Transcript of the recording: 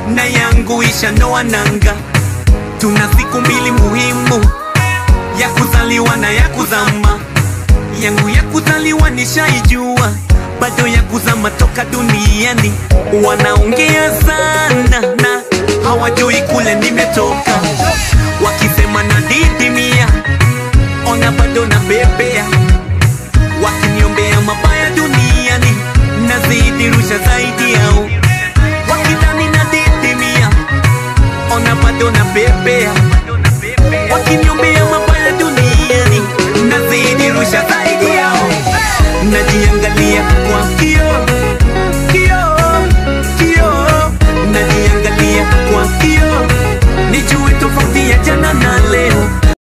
na yangu ishanoa nanga. Tuna siku mbili muhimu ya kuzaliwa na ya kuzama. Yangu ya kuzaliwa nishaijua, bado ya kuzama toka duniani. Wanaongea sana na hawajui kule nimetoka, wakisema na didimia, ona bado na bebea, wakiniombea mabaya duniani, nazidi rusha zaidi yao, wakidhani na didimia, ona bado na bebea, wakiniombea